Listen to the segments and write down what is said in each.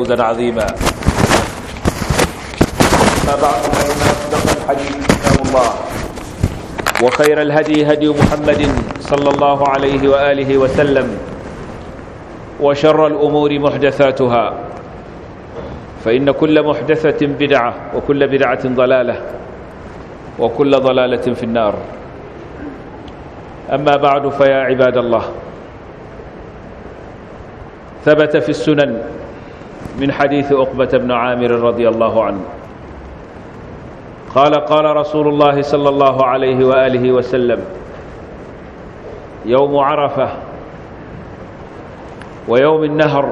فوزا عظيما ما بعد فإن أصدق الحديث كتاب الله وخير الهدي هدي محمد صلى الله عليه وآله وسلم وشر الأمور محدثاتها فإن كل محدثة بدعة وكل بدعة ضلالة وكل ضلالة في النار أما بعد فيا عباد الله ثبت في السنن من حديث أقبة بن عامر رضي الله عنه قال قال رسول الله صلى الله عليه وآله وسلم يوم عرفة ويوم النهر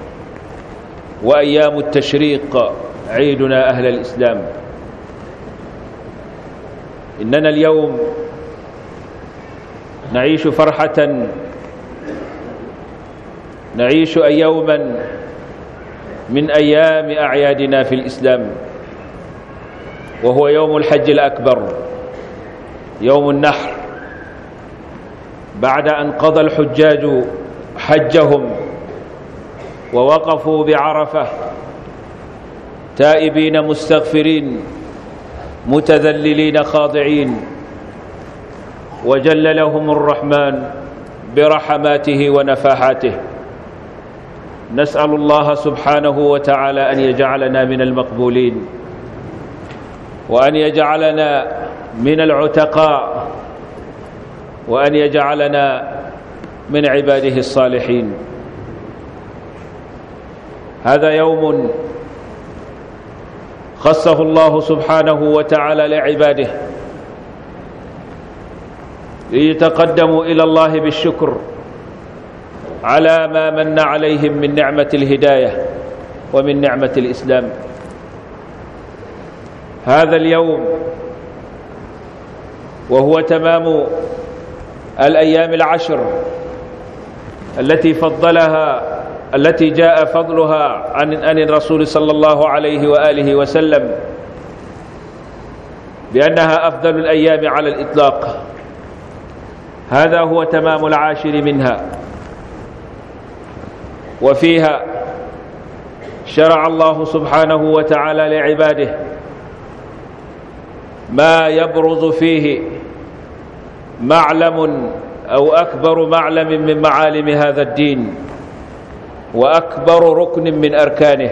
وأيام التشريق عيدنا أهل الإسلام إننا اليوم نعيش فرحة نعيش يوما من أيام أعيادنا في الإسلام وهو يوم الحج الأكبر يوم النحر بعد أن قضى الحجاج حجهم ووقفوا بعرفة تائبين مستغفرين متذللين خاضعين وجل لهم الرحمن برحماته ونفاحاته نسأل الله سبحانه وتعالى أن يجعلنا من المقبولين وأن يجعلنا من العتقاء وأن يجعلنا من عباده الصالحين هذا يوم خصه الله سبحانه وتعالى لعباده ليتقدموا إلى الله بالشكر على ما من عليهم من نعمة الهداية ومن نعمة الإسلام هذا اليوم وهو تمام الأيام العشر التي فضلها التي جاء فضلها عن عن الرسول صلى الله عليه وآله وسلم بأنها أفضل الأيام على الإطلاق هذا هو تمام العاشر منها وفيها شرع الله سبحانه وتعالى لعباده ما يبرز فيه معلم أو أكبر معلم من معالم هذا الدين وأكبر ركن من أركانه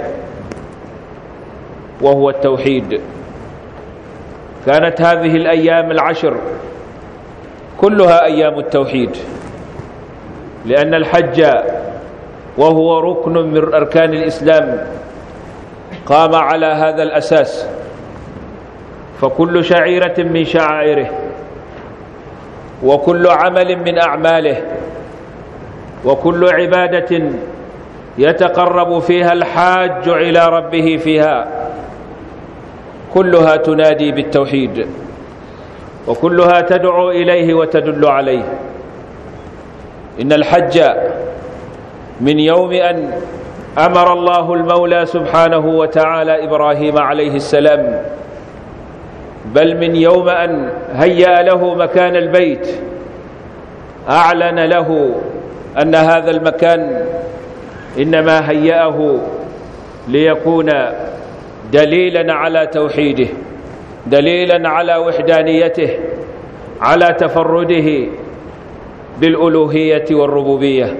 وهو التوحيد كانت هذه الأيام العشر كلها أيام التوحيد لأن الحج وهو ركن من أركان الإسلام قام على هذا الأساس فكل شعيرة من شعائره وكل عمل من أعماله وكل عبادة يتقرب فيها الحاج إلى ربه فيها كلها تنادي بالتوحيد وكلها تدعو إليه وتدل عليه إن الحج من يوم أن أمر الله المولى سبحانه وتعالى إبراهيم عليه السلام بل من يوم أن هيأ له مكان البيت أعلن له أن هذا المكان إنما هيأه ليكون دليلا على توحيده دليلا على وحدانيته على تفرده بالألوهية والربوبية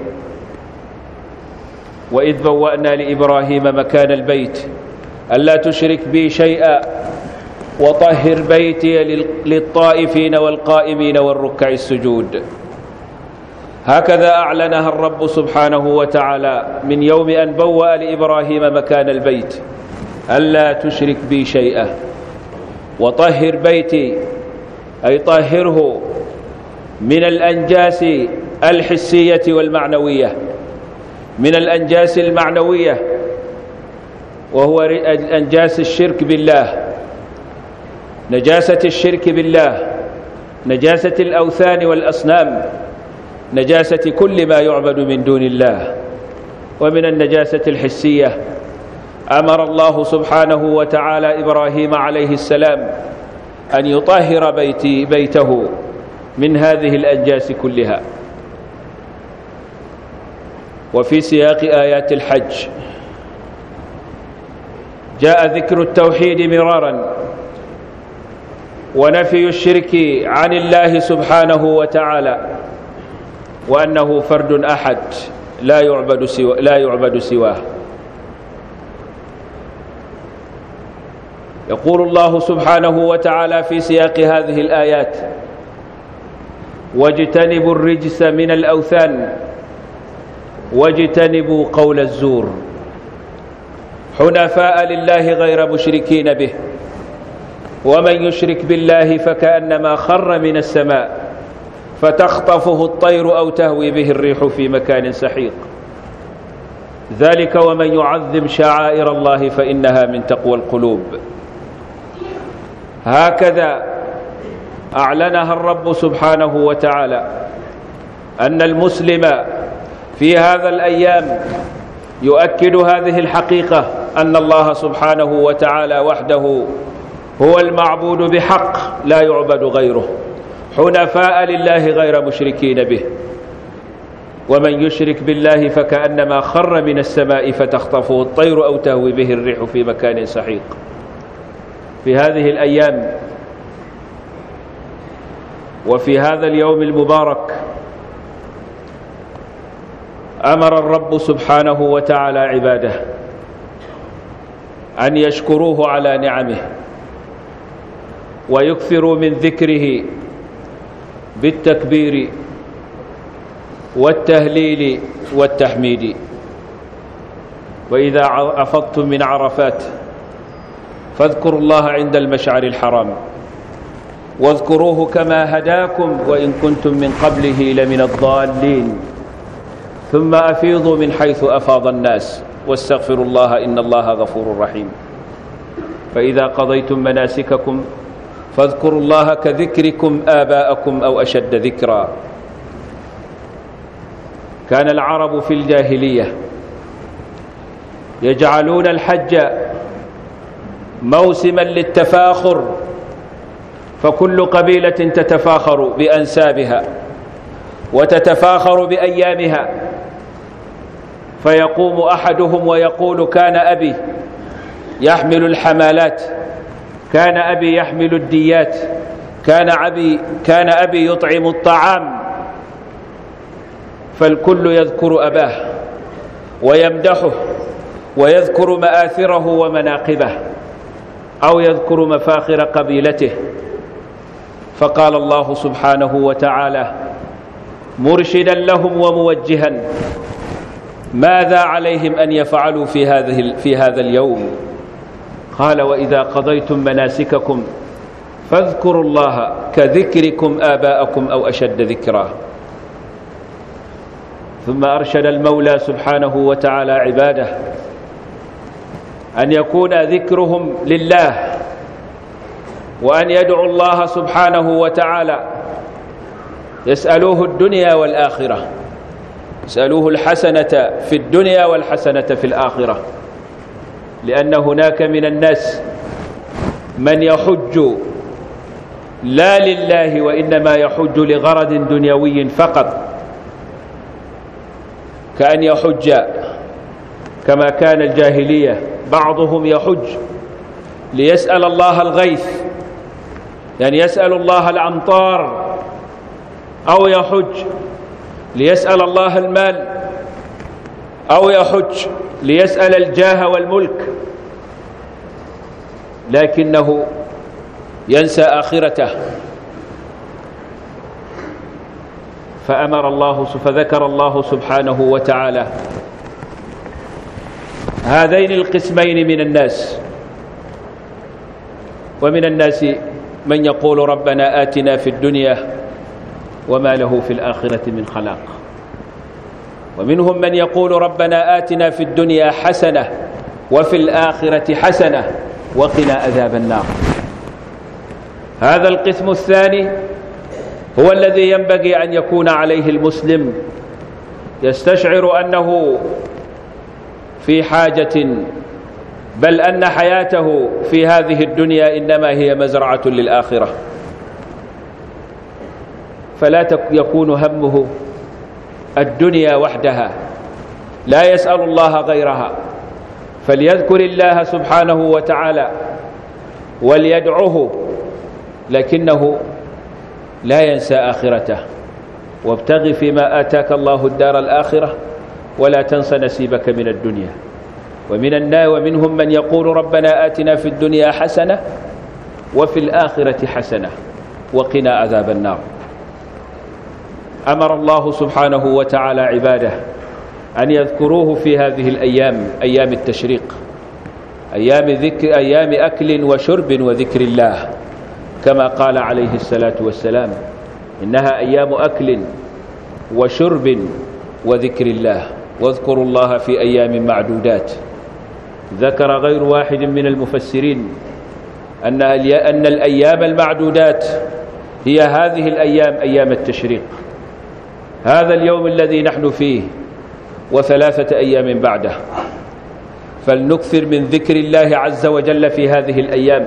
وإذ بوأنا لإبراهيم مكان البيت ألا تشرك بي شيئا وطهر بيتي للطائفين والقائمين والركع السجود هكذا أعلنها الرب سبحانه وتعالى من يوم أن بوأ لإبراهيم مكان البيت ألا تشرك بي شيئا وطهر بيتي أي طهره من الأنجاس الحسية والمعنوية من الأنجاس المعنوية وهو أنجاس الشرك بالله نجاسة الشرك بالله نجاسة الأوثان والأصنام نجاسة كل ما يعبد من دون الله ومن النجاسة الحسية أمر الله سبحانه وتعالى إبراهيم عليه السلام أن يطهر بيتي بيته من هذه الأنجاس كلها وفي سياق آيات الحج جاء ذكر التوحيد مرارا ونفي الشرك عن الله سبحانه وتعالى وأنه فرد أحد لا يعبد سوى لا يعبد سواه يقول الله سبحانه وتعالى في سياق هذه الآيات واجتنبوا الرجس من الأوثان واجتنبوا قول الزور حنفاء لله غير مشركين به ومن يشرك بالله فكأنما خر من السماء فتخطفه الطير أو تهوي به الريح في مكان سحيق ذلك ومن يعظم شعائر الله فإنها من تقوى القلوب هكذا أعلنها الرب سبحانه وتعالى أن المسلم في هذا الأيام يؤكد هذه الحقيقة أن الله سبحانه وتعالى وحده هو المعبود بحق لا يعبد غيره حنفاء لله غير مشركين به ومن يشرك بالله فكأنما خر من السماء فتخطفه الطير أو تهوي به الريح في مكان سحيق في هذه الأيام وفي هذا اليوم المبارك أمر الرب سبحانه وتعالى عباده أن يشكروه على نعمه ويكثروا من ذكره بالتكبير والتهليل والتحميد وإذا أفضتم من عرفات فاذكروا الله عند المشعر الحرام واذكروه كما هداكم وإن كنتم من قبله لمن الضالين ثم أفيضوا من حيث أفاض الناس واستغفروا الله إن الله غفور رحيم فإذا قضيتم مناسككم فاذكروا الله كذكركم آباءكم أو أشد ذكرا كان العرب في الجاهلية يجعلون الحج موسما للتفاخر فكل قبيلة تتفاخر بأنسابها وتتفاخر بأيامها فيقوم أحدهم ويقول كان أبي يحمل الحمالات كان أبي يحمل الديات كان أبي, كان أبي يطعم الطعام فالكل يذكر أباه ويمدحه ويذكر مآثره ومناقبه أو يذكر مفاخر قبيلته فقال الله سبحانه وتعالى مرشدا لهم وموجها ماذا عليهم أن يفعلوا في هذه في هذا اليوم قال وإذا قضيتم مناسككم فاذكروا الله كذكركم آباءكم أو أشد ذكرا ثم أرشد المولى سبحانه وتعالى عباده أن يكون ذكرهم لله وأن يدعوا الله سبحانه وتعالى يسألوه الدنيا والآخرة يسألوه الحسنة في الدنيا والحسنة في الآخرة لأن هناك من الناس من يحج لا لله وإنما يحج لغرض دنيوي فقط كأن يحج كما كان الجاهلية بعضهم يحج ليسأل الله الغيث يعني يسأل الله الأمطار أو يحج ليسأل الله المال أو يحج ليسأل الجاه والملك لكنه ينسى آخرته فأمر الله فذكر الله سبحانه وتعالى هذين القسمين من الناس ومن الناس من يقول ربنا آتنا في الدنيا وما له في الآخرة من خلاق ومنهم من يقول ربنا آتنا في الدنيا حسنة وفي الآخرة حسنة وقنا عذاب النار هذا القسم الثاني هو الذي ينبغي أن يكون عليه المسلم يستشعر أنه في حاجة بل أن حياته في هذه الدنيا إنما هي مزرعة للآخرة فلا يكون همه الدنيا وحدها لا يسأل الله غيرها فليذكر الله سبحانه وتعالى وليدعه لكنه لا ينسى آخرته وابتغ فيما آتاك الله الدار الآخرة ولا تنس نسيبك من الدنيا ومن الناس ومنهم من يقول ربنا آتنا في الدنيا حسنة وفي الآخرة حسنة وقنا عذاب النار أمر الله سبحانه وتعالى عباده أن يذكروه في هذه الأيام أيام التشريق أيام, ذكر أيام أكل وشرب وذكر الله كما قال عليه الصلاة والسلام إنها أيام أكل وشرب وذكر الله واذكروا الله في أيام معدودات ذكر غير واحد من المفسرين أن أن الأيام المعدودات هي هذه الأيام أيام التشريق هذا اليوم الذي نحن فيه وثلاثة أيام بعده فلنكثر من ذكر الله عز وجل في هذه الأيام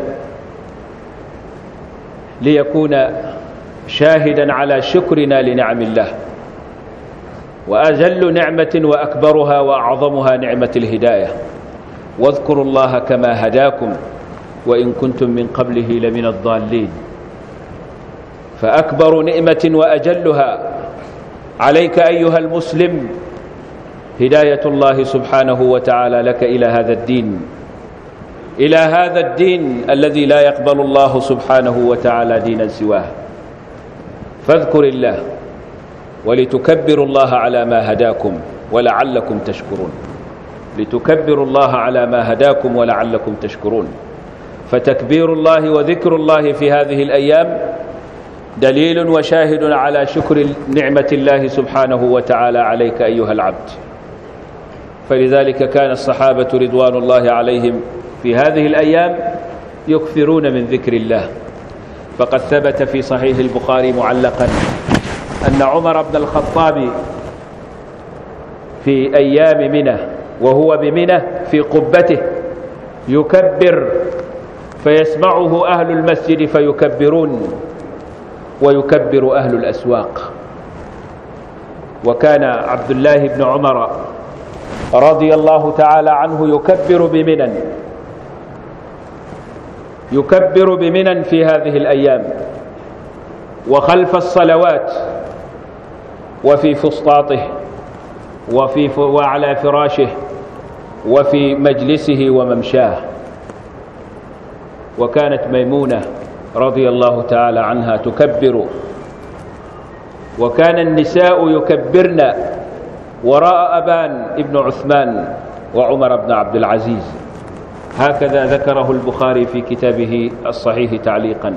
ليكون شاهدا على شكرنا لنعم الله وأجل نعمة وأكبرها وأعظمها نعمة الهداية واذكروا الله كما هداكم وإن كنتم من قبله لمن الضالين فأكبر نعمة وأجلها عليك أيها المسلم هداية الله سبحانه وتعالى لك إلى هذا الدين إلى هذا الدين الذي لا يقبل الله سبحانه وتعالى دينا سواه فاذكر الله ولتكبروا الله على ما هداكم ولعلكم تشكرون لتكبروا الله على ما هداكم ولعلكم تشكرون فتكبير الله وذكر الله في هذه الأيام دليل وشاهد على شكر نعمة الله سبحانه وتعالى عليك أيها العبد فلذلك كان الصحابة رضوان الله عليهم في هذه الأيام يكثرون من ذكر الله فقد ثبت في صحيح البخاري معلقا أن عمر بن الخطاب في أيام منى وهو بمنى في قبته يكبر فيسمعه أهل المسجد فيكبرون ويكبر أهل الأسواق وكان عبد الله بن عمر رضي الله تعالى عنه يكبر بمنى يكبر بمنى في هذه الأيام وخلف الصلوات وفي فسطاطه وفي وعلى فراشه وفي مجلسه وممشاه وكانت ميمونة رضي الله تعالى عنها تكبر وكان النساء يكبرن وراء أبان ابن عثمان وعمر بن عبد العزيز هكذا ذكره البخاري في كتابه الصحيح تعليقا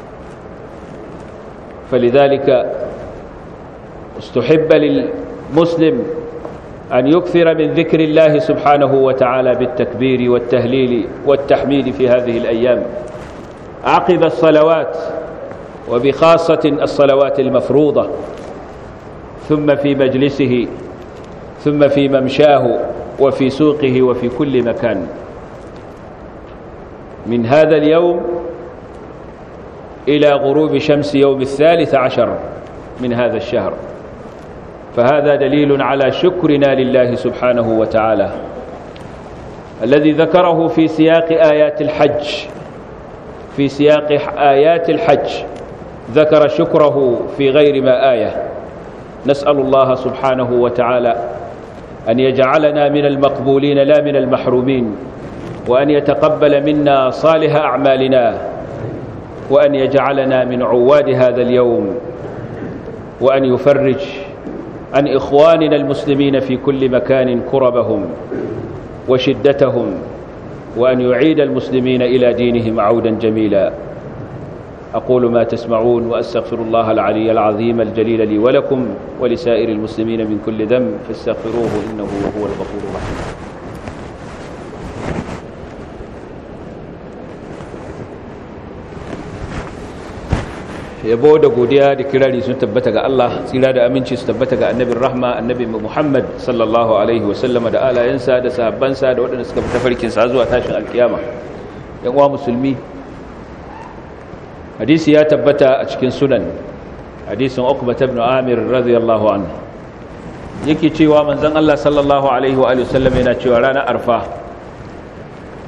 فلذلك استحب للمسلم أن يكثر من ذكر الله سبحانه وتعالى بالتكبير والتهليل والتحميد في هذه الأيام عقب الصلوات وبخاصة الصلوات المفروضة ثم في مجلسه ثم في ممشاه وفي سوقه وفي كل مكان من هذا اليوم إلى غروب شمس يوم الثالث عشر من هذا الشهر فهذا دليل على شكرنا لله سبحانه وتعالى الذي ذكره في سياق آيات الحج في سياق آيات الحج ذكر شكره في غير ما آية نسأل الله سبحانه وتعالى أن يجعلنا من المقبولين لا من المحرومين وأن يتقبل منا صالح أعمالنا وأن يجعلنا من عواد هذا اليوم وأن يفرج عن إخواننا المسلمين في كل مكان كربهم وشدتهم وأن يعيد المسلمين إلى دينهم عودا جميلا أقول ما تسمعون وأستغفر الله العلي العظيم الجليل لي ولكم ولسائر المسلمين من كل ذنب فاستغفروه إنه هو الغفور الرحيم yabo da godiya da kirari sun tabbata ga Allah tsira da aminci su tabbata ga annabin rahma annabi Muhammad sallallahu alaihi wasallama da alayensa da sahabbansa da waɗanda suka fita farkin sa zuwa tashin alkiyama yan uwa musulmi hadisi ya tabbata a cikin sunan hadisin Uqbah ibn Amir radiyallahu anhu yake cewa manzon Allah sallallahu alaihi wa sallam yana cewa ranar arfa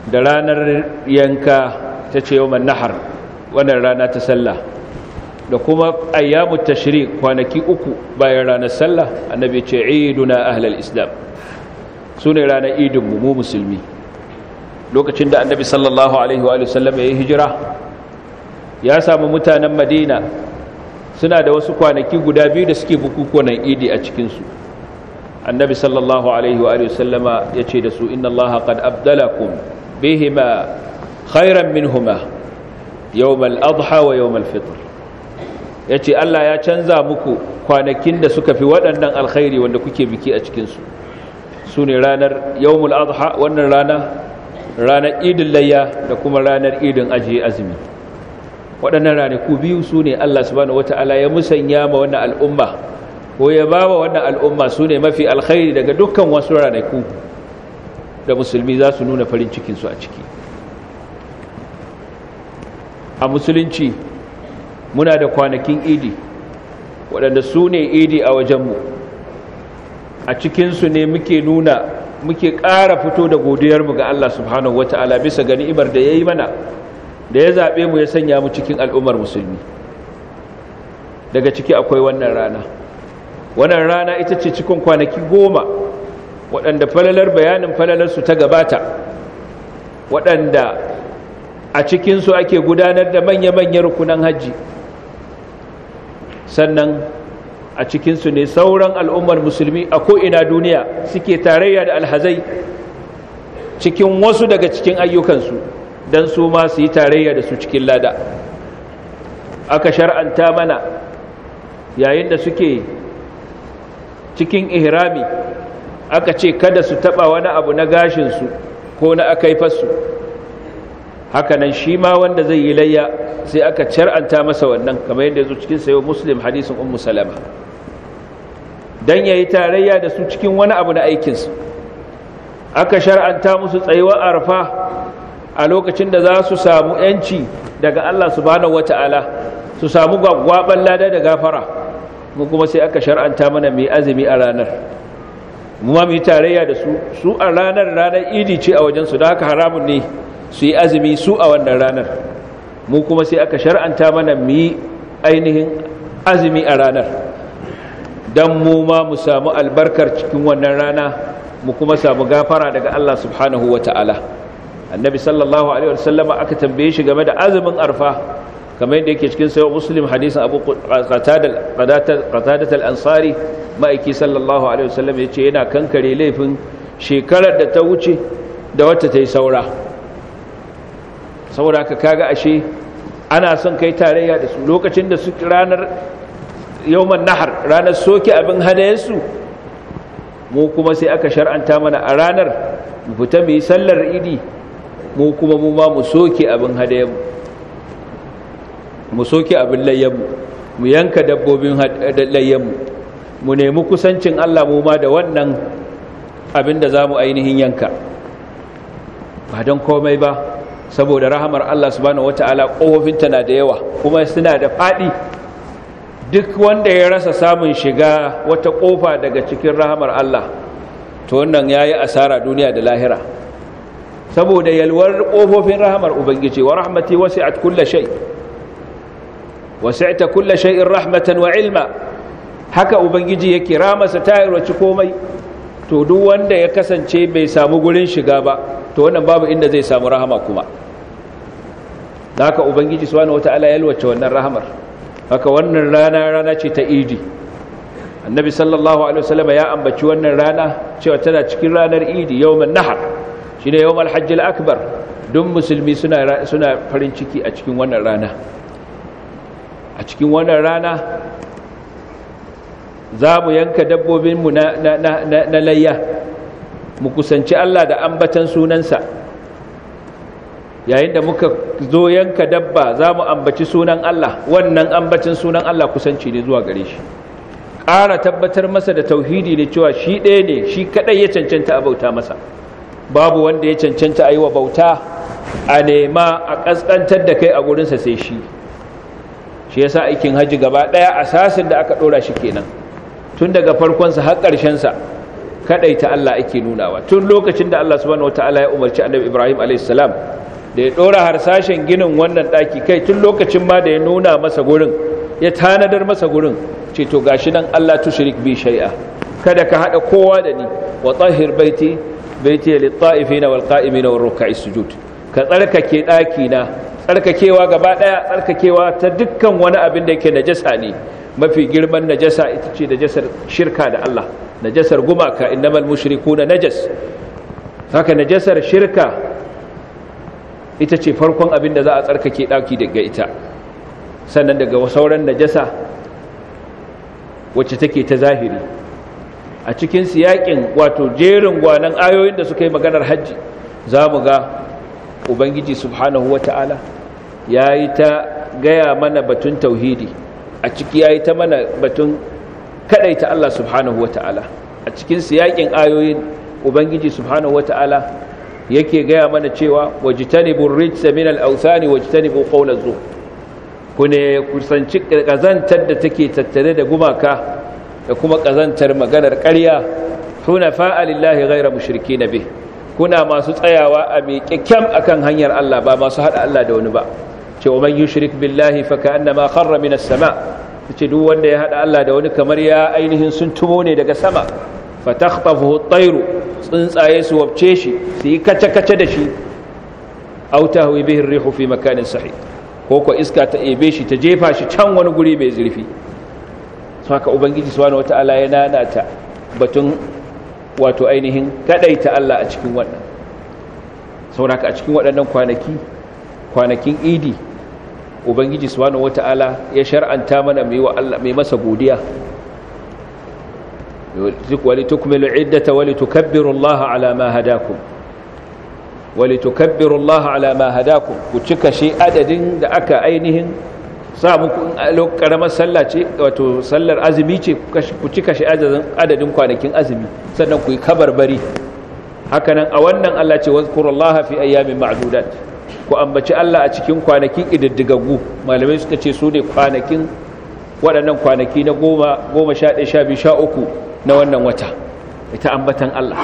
da ranar yanka ta ce yawon nahar wannan rana ta sallah da kuma ayyamu tashrik kwanaki uku bayan ranar sallah annabi ce iduna ahlal islam su ne ranar idinmu mu musulmi lokacin da annabi sallallahu alaihi wa sallam ya yi hijira ya samu mutanen madina suna da wasu kwanaki guda biyu da suke bukukunan idi a cikinsu annabi sallallahu alaihi wa sallama ya ce da su inna allaha qad abdalakum bihima khairan minhuma yawmal adha wa yawmal fitr yace Allah ya canza muku kwanakin da suka fi waɗannan alkhairi wanda kuke biki a cikinsu su ne ranar yawmul adha wannan rana ranar idin layya da kuma ranar idin ajiye azumi waɗannan ranaku biyu su ne Allah subhanahu wata'ala ya musanya ma wannan al'umma ko ya ba wa wannan al'umma su ne mafi alkhairi daga dukkan wasu ranaku da musulmi za su nuna farin cikinsu a ciki a musulunci muna da kwanakin idi waɗanda su ne idi a wajenmu a cikinsu ne muke nuna muke ƙara fito da godiyarmu ga Allah subhanahu wata'ala bisa ga ni'imar da ya yi mana da ya zaɓe mu ya sanya mu cikin al'ummar musulmi daga ciki akwai wannan rana wannan rana ita ce cikin kwanaki goma waɗanda falalar bayanin falalarsu ta gabata waɗanda a cikinsu ake gudanar da manya-manyan rukunan hajji sannan a cikinsu ne sauran al'ummar musulmi a ko'ina duniya suke tarayya da alhazai cikin wasu daga cikin ayyukansu don su ma su yi tarayya da su cikin lada aka shar'anta mana yayin da suke cikin ihrami aka ce kada su taba wani abu na gashinsu ko na akaifarsu hakanan shi ma wanda zai yi layya sai aka shar'anta masa wannan kamar yadda zo cikin sayo muslim hadisin ummu salama dan yayi tarayya da su cikin wani abu na aikinsu aka shar'anta musu tsayuwar arfa a lokacin da za su samu yanci daga Allah subhanahu wata'ala su samu gwagwaban lada da gafara mu kuma sai aka shar'anta mana mai azumi a ranar mu ma mu yi tarayya da su su a ranar ranar idi ce a wajensu da haka haramun ne su yi azumi su a wannan ranar mu kuma sai aka shar'anta mana mu yi ainihin azumi a ranar don mu ma mu samu albarkar cikin wannan rana mu kuma samu gafara daga Allah subhanahu wa ta'ala annabi sallallahu alaihi wasallama aka tambaye shi game da azumin arfa kamar yadda yake cikin sayo muslim hadisin abu qatadat al-ansari ma'aiki sallallahu alaihi wasallam ya ce yana kankare laifin shekarar da ta wuce da wata ta yi saura saboda haka kaga ashe ana son kai tarayya da su lokacin da su ranar yawman nahar ranar soke abin hadayensu mu kuma sai aka shar'anta mana a ranar mu fita mu yi sallar idi mu kuma mu ma mu soke abin hadayenmu mu soke abin layyanmu mu yanka dabbobin layyanmu mu nemi kusancin Allah mu ma da wannan abin da za mu ainihin yanka ba don komai ba saboda rahamar Allah subhanahu wata'ala ƙofofinta na da yawa kuma suna da faɗi duk wanda ya rasa samun shiga wata ƙofa daga cikin rahamar Allah to wannan ya yi asara duniya da lahira saboda yalwar ƙofofin rahamar ubangiji wa rahmati wasi'at kulla shay wasi'ta kulla shay'in rahmatan wa ilma haka ubangiji yake ramasa ta yarwaci komai to duk wanda ya kasance bai samu gurin shiga ba to wannan babu inda zai samu rahama kuma da haka ubangiji subhanahu wataala ya yalwace wannan rahamar haka wannan rana rana ce ta idi annabi sallallahu alaihi wasallam ya ambaci wannan rana cewa tana cikin ranar idi yawman nahar shine yawmal hajjil akbar duk musulmi suna suna farin ciki a cikin wannan rana a cikin wannan rana za mu yanka dabbobinmu na, na, na, na, na layya mu kusanci Allah da ambatan sunansa yayin da muka zo yanka dabba za mu ambaci sunan Allah wannan ambacin sunan Allah kusanci ne zuwa gare shi ƙara tabbatar masa da tauhidi ne cewa shi ɗaya ne shi kaɗai ya cancanta a bauta masa babu wanda ya cancanta a yi wa bauta a nema a ƙasƙantar da kai a gurinsa sai shi shi yasa aikin hajji gaba ɗaya asasin da aka ɗora shi kenan tun daga farkonsa har ƙarshensa kadaita Allah ake nunawa tun lokacin da Allah subhanahu wataala ya umarci annabi Ibrahim alayhis salam da ya dora harsashen ginin wannan daki kai tun lokacin ma da ya nuna masa gurin ya tanadar masa gurin ce to gashi nan Allah tushrik bi shay'a kada ka hada kowa da ni wa tahhir baiti baiti lit-ta'ifina wal-qa'imina war-ruk'is sujud ka tsarkake daki na tsarkakewa gaba daya tsarkakewa ta dukkan wani abin da yake najasa ne mafi girman najasa ita ce najasar shirka da Allah najasar gumaka innamal mushrikuna najas haka najasar shirka ita ce farkon abin da za a tsarkake daki daga ita sannan daga sauran najasa wacce take ta zahiri a cikin siyakin wato jerin gwanan ayoyin da suka yi maganar hajji za mu ga ubangiji subhanahu wata'ala ya yi ta gaya mana batun tauhidi a ciki ya yi ta mana batun kadaita Allah subhanahu wata'ala a cikin siyakin ayoyin ubangiji subhanahu wata'ala yake gaya mana cewa wajtanibur rijsa min al-awthani wajtanibu qawla zur ku ne kusanci kazantar da take tattare da gumaka da kuma kazantar maganar ƙarya hunafa lillahi ghayra mushrikeen bih kuna masu tsayawa a miƙaƙƙen akan hanyar Allah ba masu hada Allah da wani ba cewa man yushrik billahi fa ka'annama kharra minas sama ce duk wanda ya hada Allah da wani kamar ya ainihin sun tumo ne daga sama fa takhtafuhu at-tayru tsuntsaye su wabce shi su yi kace-kace da shi aw tahwi bihi ar-rihu fi makanin sahih ko ko iska ta ebe shi ta jefa shi can wani guri mai zurfi haka ubangiji subhanahu wataala ya nanata batun wato ainihin kadaita Allah a cikin wannan sauraka a cikin waɗannan kwanaki kwanakin idi ubangiji subhanahu wataala ya shar'anta mana mai wa Allah mai masa godiya walitukmilu iddata walitukabbiru Allah ala ma hadakum walitukabbiru Allah ala ma hadakum ku cika shi adadin da aka ainihin sa muku in karamar sallah ce wato sallar azumi ce ku cika shi adadin kwanakin azumi sannan ku yi kabarbari hakanan a wannan Allah ce wazkurullaha fi ayyamin ma'dudat ku ambaci Allah a cikin kwanakin ididdigaggu malamai suka ce su ne kwanakin waɗannan kwanaki na goma goma sha ɗaya sha biyu sha uku na wannan wata ita ambatan Allah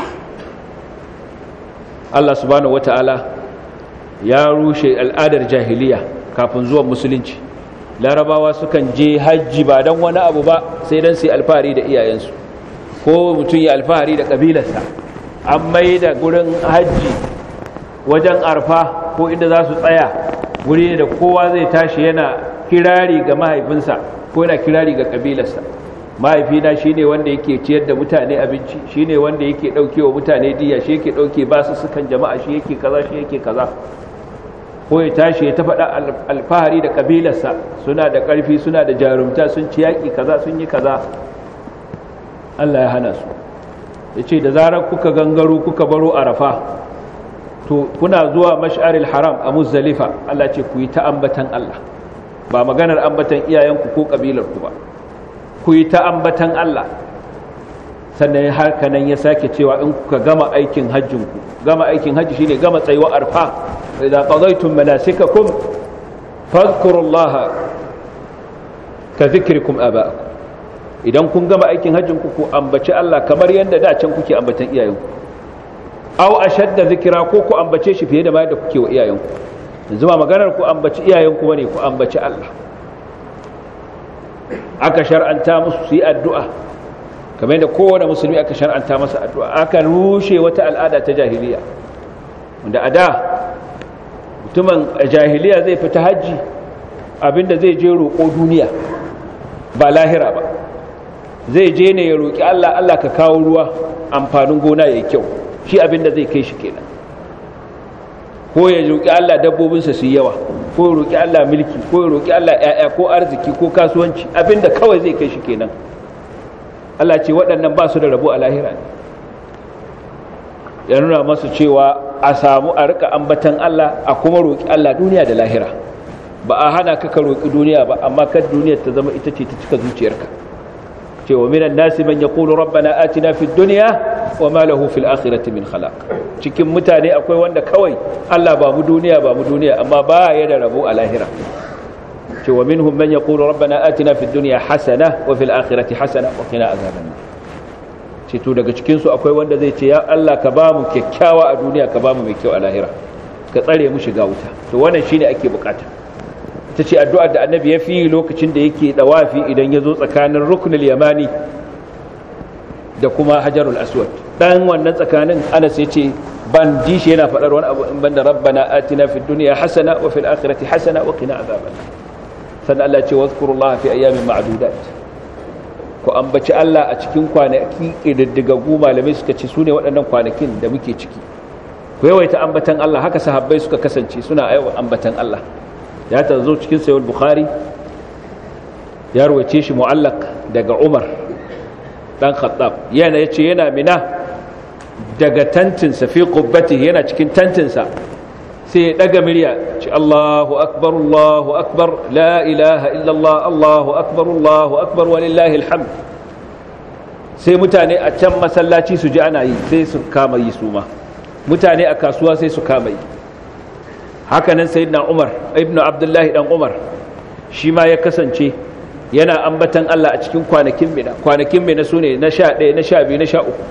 Allah subhanahu wata'ala ya rushe al'adar jahiliya kafin zuwan musulunci larabawa sukan je hajji ba don wani abu ba sai don su alfahari da iyayensu ko mutum ya alfahari da ƙabilarsa an mai da gurin hajji wajen arfa ko inda za su tsaya guri da kowa zai tashi yana kirari ga mahaifinsa ko yana kirari ga ƙabilarsa mahaifina shi ne wanda yake ciyar da mutane abinci shi ne wanda yake ɗauke wa mutane diya shi yake ɗauke ba su sukan jama'a shi yake kaza shi yake kaza ko ya tashi ya tafaɗa alfahari da ƙabilarsa suna da ƙarfi suna da jarumta sun ci yaƙi kaza sun yi kaza Allah ya hana su ya ce da zarar kuka gangaro kuka baro arafa to kuna zuwa mash'aril haram a muzdalifa Allah ce ku yi ta ambatan Allah ba maganar ambatan iyayenku ko ƙabilarku ba ku yi ta ambatan Allah sannan haka nan ya sake cewa in kuka gama aikin hajjinku gama aikin hajji shine gama tsayuwa arfa idza qadaytum manasikakum fadhkurullaha ka dhikrikum aba'akum idan kun gama aikin hajjinku ku ambaci Allah kamar yadda da can kuke ambatan iyayenku aw ashadda dhikra ko ku ambace shi fiye da ma yadda kuke wa iyayenku yanzu ba maganar ku ambaci iyayenku bane ku ambaci Allah aka shar'anta musu su yi addu'a kamar yadda kowane musulmi aka shar'anta masa addu'a aka rushe wata al'ada ta jahiliya wanda a da mutumin jahiliya zai fita hajji abinda zai je roƙo duniya ba lahira ba zai je ne ya roƙi Allah Allah ka kawo ruwa amfanin gona ya kyau shi abinda zai kai shi kenan ko ya roƙi Allah dabbobinsa su yi yawa ko ya roƙi Allah mulki ko ya roƙi Allah ƴaƴa ko arziki ko kasuwanci abinda kawai zai kai shi kenan Allah ce waɗannan ba su da rabo a lahira ne ya nuna masu cewa a samu a rika ambatan Allah a kuma roƙi Allah duniya da lahira ba a hana ka ka roƙi duniya ba amma kan duniyar ta zama ita ce ta cika zuciyarka cewa minan nasi man yaqulu rabbana atina fid dunya wa ma lahu fil akhirati min khalaq cikin mutane akwai wanda kawai Allah ba mu duniya ba mu duniya amma ba ya da rabo a lahira cewa minhum man yaqulu rabbana atina fid dunya hasana wa fil akhirati hasana wa qina azaban ce to daga cikinsu akwai wanda zai ce ya Allah ka ba mu kyakkyawa a duniya ka ba mu mai kyau a lahira ka tsare mu shiga wuta to wannan shine ake bukata ta ce addu'ar da annabi ya fi lokacin da yake dawafi idan ya zo tsakanin ruknul yamani da kuma hajarul aswad dan wannan tsakanin anas ya ce ban ji shi yana faɗar wani abu in banda rabbana atina fid dunya hasana wa fil akhirati hasana wa qina azaban sannan Allah ya ce wazkurullaha fi ayyamin ma'dudat ku ambaci Allah a cikin kwanaki ƙididdigaggu malamai suka ce su ne waɗannan kwanakin da muke ciki ku yawaita ambatan Allah haka sahabbai suka kasance suna yawan ambatan Allah ya ta zo cikin sayul bukhari ya ruwace shi mu'allaq daga umar dan khattab yana yace yana mina daga tantinsa fi qubbatihi yana cikin tantinsa sai ya daga murya ce Allahu akbar Allahu akbar la ilaha illallah Allahu akbar Allahu akbar walillahi alhamd sai mutane a can masallaci su ji ana yi sai su kama yi su ma mutane a kasuwa sai su kama yi hakanan sayyidina Umar ibnu Abdullahi dan Umar shi ma ya kasance yana ambatan Allah a cikin kwanakin mina kwanakin mina sune na 11 na 12 na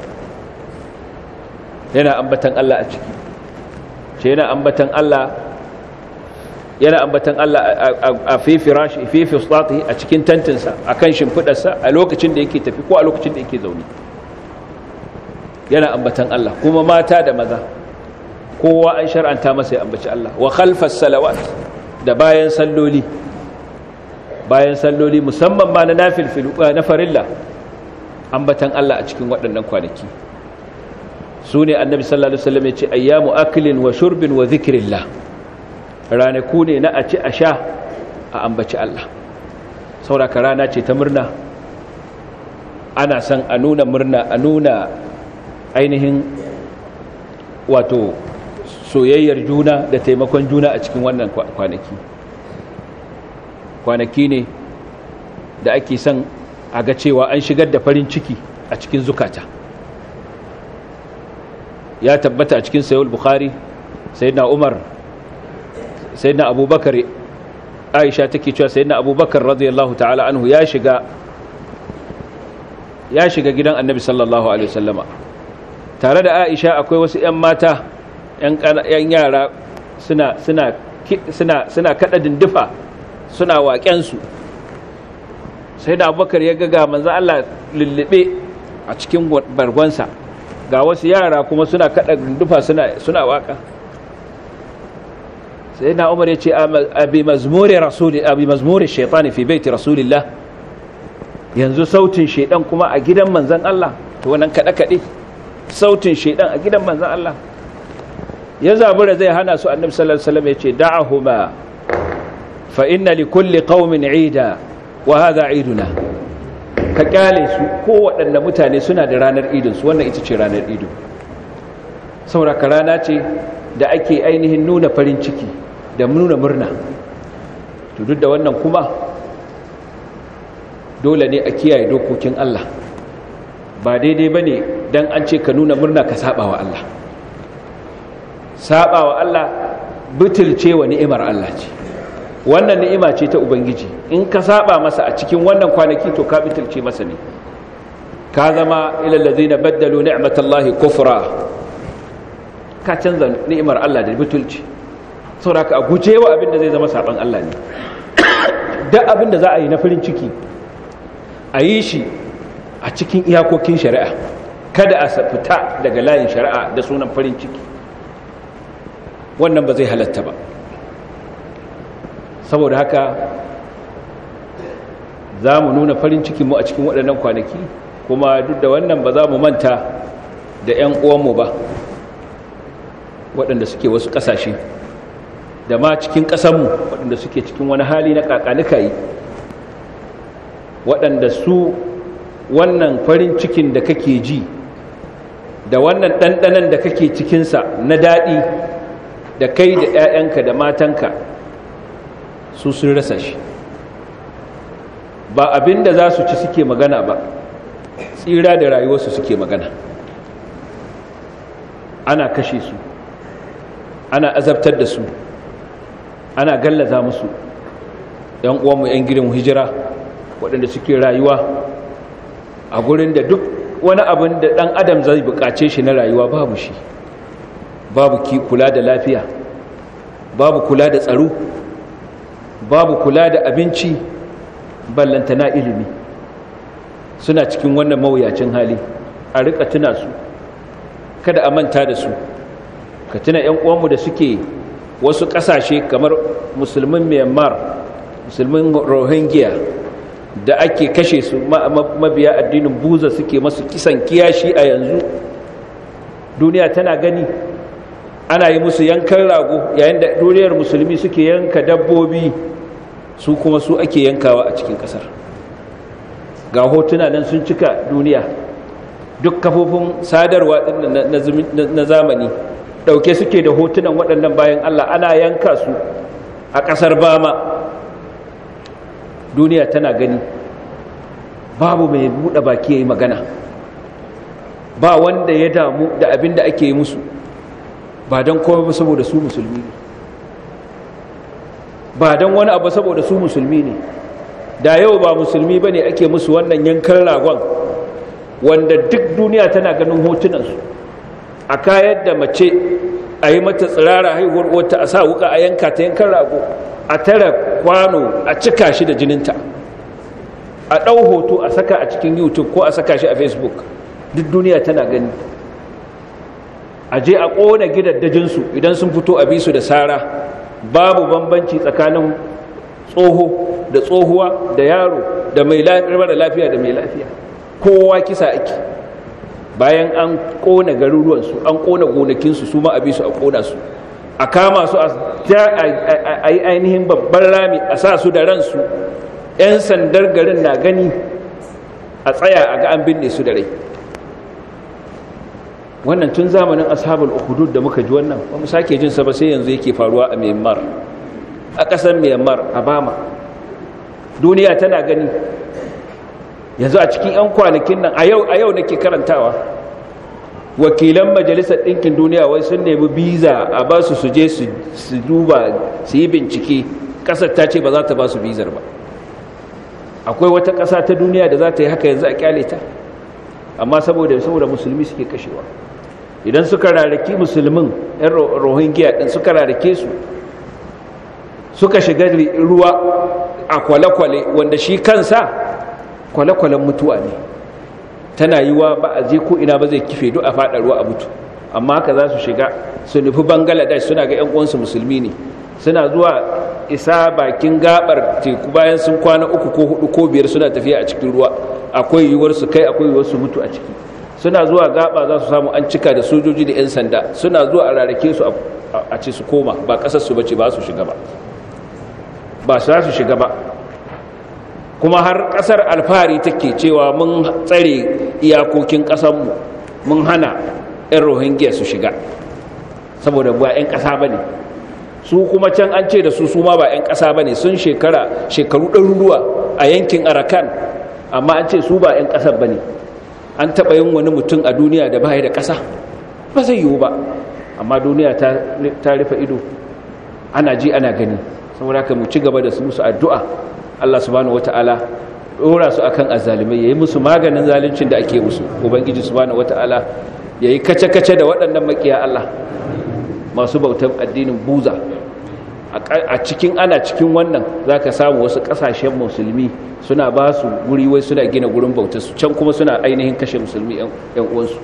13 yana ambatan Allah a ciki ce yana ambatan Allah yana ambatan Allah a fi firashi fi fistati a cikin tantinsa akan shimfidarsa a lokacin da yake tafi ko a lokacin da yake zaune yana ambatan Allah kuma mata da maza kowa an shar'anta masa ya ambaci Allah wa khalfas salawat da bayan salloli bayan salloli musamman ma na nafil na farilla ambatan Allah a cikin waɗannan kwanaki su ne annabi sallallahu alaihi wasallam ya ce ayyamu aklin wa shurbin wa zikrillah ranaku ne na a ci a sha a ambaci Allah sauraka rana ce ta murna ana son a nuna murna a nuna ainihin wato soyayyar juna da taimakon juna a cikin wannan kwanaki kwanaki ne da ake son a ga cewa an shigar da farin ciki a cikin zukata ya tabbata a cikin sayul bukhari sayyidina umar sayyidina abubakar aisha take cewa sayyidina abubakar radiyallahu ta'ala anhu ya shiga ya shiga gidan annabi sallallahu alaihi wasallama tare da aisha akwai wasu 'yan mata 'yan yara suna suna suna suna kada dindufa suna waƙensu sai da abubakar ya ga manzan Allah lullube a cikin bargonsa ga wasu yara kuma suna kada dindufa suna suna waka sai na umar ya ce abi mazmuri rasuli abi mazmuri shaitani fi baiti rasulillah yanzu sautin shaidan kuma a gidan manzan Allah to wannan kada kade sautin shaidan a gidan manzan Allah ya zabura zai hana su annabi sallallahu alaihi wasallam ya ce da'ahuma fa inna li kulli qaumin 'ida wa hadha 'iduna ka kyale su ko waɗanne mutane suna da ranar idin su wannan ita ce ranar idin saboda rana ce da ake ainihin nuna farin ciki da nuna murna to duk da wannan kuma dole ne a kiyaye dokokin Allah ba daidai bane dan an ce ka nuna murna ka saba wa Allah saba wa Allah butulce wa ni'imar Allah ce wannan ni'ima ce ta ubangiji in ka saba masa a cikin wannan kwanaki to ka butulce masa ne ka zama ilal ladzina baddalu ni'matallahi kufra ka canza ni'imar Allah da butulci saboda ka guje wa abin da zai zama saban Allah ne duk abin da za a yi na farin ciki a yi shi a cikin iyakokin shari'a kada a fita daga layin shari'a da sunan farin ciki wannan ba zai halatta ba saboda haka za mu nuna farin cikinmu a cikin waɗannan kwanaki kuma duk da wannan ba za mu manta da 'yan uwanmu ba waɗanda suke wasu ƙasashe da ma cikin ƙasanmu waɗanda suke cikin wani hali na ƙaƙanika yi waɗanda su wannan farin cikin da kake ji da wannan ɗanɗanan da kake cikinsa na daɗi da kai da 'ya'yanka da matanka su sun rasa shi ba abin da za su ci suke magana ba tsira da rayuwarsu suke magana ana kashe su ana azabtar da su ana gallaza musu ‘yan uwanmu ‘yan gidan hijira waɗanda suke rayuwa a gurin da duk wani abin da ɗan adam zai buƙace shi na rayuwa babu shi babu ki kula da lafiya babu kula da tsaro babu kula da abinci ballantana ilimi suna cikin wannan mawuyacin hali a rika tuna su kada a manta da su ka tuna 'yan uwanmu da suke wasu ƙasashe kamar musulmin myanmar musulmin rohingya da ake kashe su mabiya addinin buza suke masu kisan kiyashi a yanzu duniya tana gani ana yi musu yankan rago yayin da duniyar musulmi suke yanka dabbobi su kuma su ake yankawa a cikin kasar ga hotuna nan sun cika duniya duk kafofin sadarwa na zamani dauke suke da hotunan waɗannan bayan Allah ana yanka su a ƙasar bama duniya tana gani babu mai buɗe baki ya yi magana ba wanda ya damu da abin da ake yi musu ba don kome ba saboda su musulmi ne ba don wani abu saboda su musulmi ne da yau ba musulmi ba ne ake musu wannan yankan ragon wanda duk duniya tana ganin hotunansu a kayar da mace a yi mata tsirara haihuwar wata a sa wuka a yanka ta yankan rago a tara kwano a cika shi da jininta a ɗau hoto a saka a cikin youtube ko a saka shi a facebook duk duniya tana gani a je a ƙona gidaddajinsu idan sun fito a bisu da sara babu bambanci tsakanin tsoho da tsohuwa da yaro da mai mara lafiya da mai lafiya kowa kisa ake bayan an ƙona garuruwansu an ƙona gonakinsu su ma a bisu a ƙona su a kama su a yi ainihin babban rami a sa su da ransu 'yan sandar garin na gani a tsaya a ga an binne su da rai wannan tun zamanin ashabul ukhdud da muka ji wannan ba mu sake jin sa ba sai yanzu yake faruwa a Myanmar a ƙasar Myanmar a Bama duniya tana gani yanzu a cikin 'yan kwanakin nan a yau a yau nake karantawa wakilan majalisar ɗinkin duniya wai sun nemi biza a ba su su je su duba su yi bincike ƙasar ta ce ba za ta ba su bizar ba akwai wata ƙasa ta duniya da za ta yi haka yanzu a kyale ta amma saboda saboda musulmi suke kashewa idan suka rarraki musulmin yan rohingya din suka rarrake su suka shiga ruwa a kwale-kwale wanda shi kansa kwale-kwalen mutuwa ne tana yi wa ba a je ko ina ba zai kife duk a faɗa ruwa a mutu amma haka za su shiga su nufi bangladesh suna ga 'yan uwansu musulmi ne suna zuwa isa bakin gabar teku bayan sun kwana uku ko hudu ko biyar suna tafiya a cikin ruwa akwai yiwuwar su kai akwai yiwuwar su mutu a ciki suna zuwa gaba za su samu an cika da sojoji da 'yan sanda suna zuwa a rarrake su a ce su koma ba kasar su bace ba su shiga ba ba su su shiga ba kuma har kasar alfahari take cewa mun tsare iyakokin kasanmu mun hana 'yan rohingya su shiga saboda ba 'yan kasa ba ne su kuma can an ce da su su ma ba 'yan ƙasa ba ne sun shekara shekaru ɗaruruwa a yankin arakan amma an ce su ba 'yan ƙasar ba ne an taɓa yin wani mutum a duniya da baya da ƙasa ba zai yiwu ba amma duniya ta rufe ido ana ji ana gani saboda haka mu ci gaba da su musu addu'a Allah subhanahu wata'ala dora su akan azalimai yayi musu maganin zaluncin da ake musu ubangiji subhanahu wata'ala yayi kace-kace da waɗannan makiya Allah masu bautar addinin buza a cikin ana cikin wannan zaka samu wasu kasashen musulmi suna ba su guri wai suna gina gurin bautar su can kuma suna ainihin kashe musulmi yan uwansu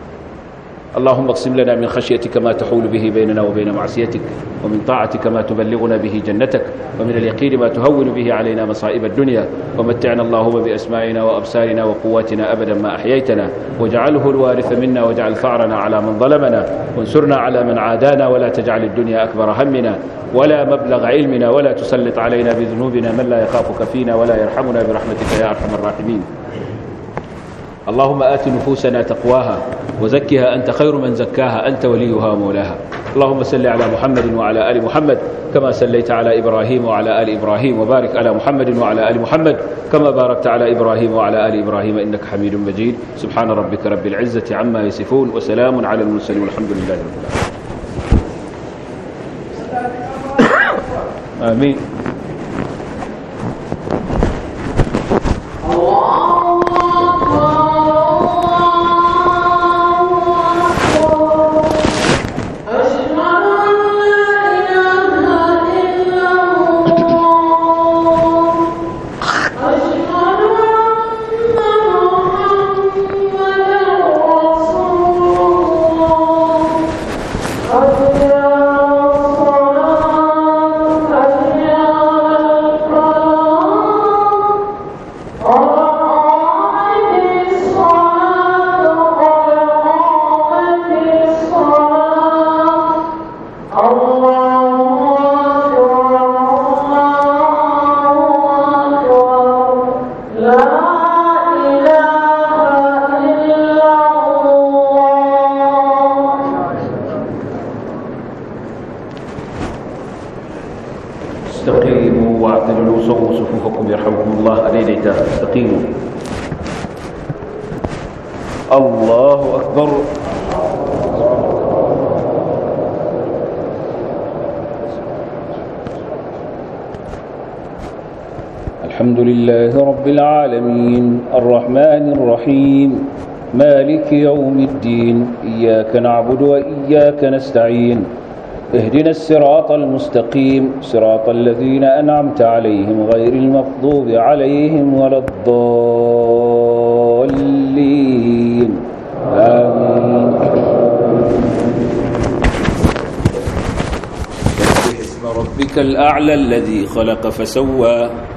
اللهم اقسم لنا من خشيتك ما تحول به بيننا وبين معصيتك ومن طاعتك ما تبلغنا به جنتك ومن اليقين ما تهون به علينا مصائب الدنيا ومتعنا اللهم بأسمائنا وأبصارنا وقواتنا أبدا ما أحييتنا واجعله الوارث منا واجعل ثأرنا على من ظلمنا وانصرنا على من عادانا ولا تجعل الدنيا أكبر همنا ولا مبلغ علمنا ولا تسلط علينا بذنوبنا من لا يخافك فينا ولا يرحمنا برحمتك يا أرحم الراحمين اللهم آت نفوسنا تقواها وزكها أنت خير من زكاها أنت وليها ومولاها اللهم صل على محمد وعلى آل محمد كما صليت على إبراهيم وعلى آل إبراهيم وبارك على محمد وعلى آل محمد كما باركت على إبراهيم وعلى آل إبراهيم إنك حميد مجيد سبحان ربك رب العزة عما يصفون وسلام على المرسلين والحمد لله رب العالمين آمين الله استقيموا واعتدلوا صووا صفوفكم يرحمكم الله أديديتا استقيموا الله أكبر الحمد لله رب العالمين الرحمن الرحيم مالك يوم الدين إياك نعبد وإياك نستعين اهدنا الصراط المستقيم صراط الذين أنعمت عليهم غير المغضوب عليهم ولا الضالين آمين سبح اسم ربك الأعلى الذي خلق فسوى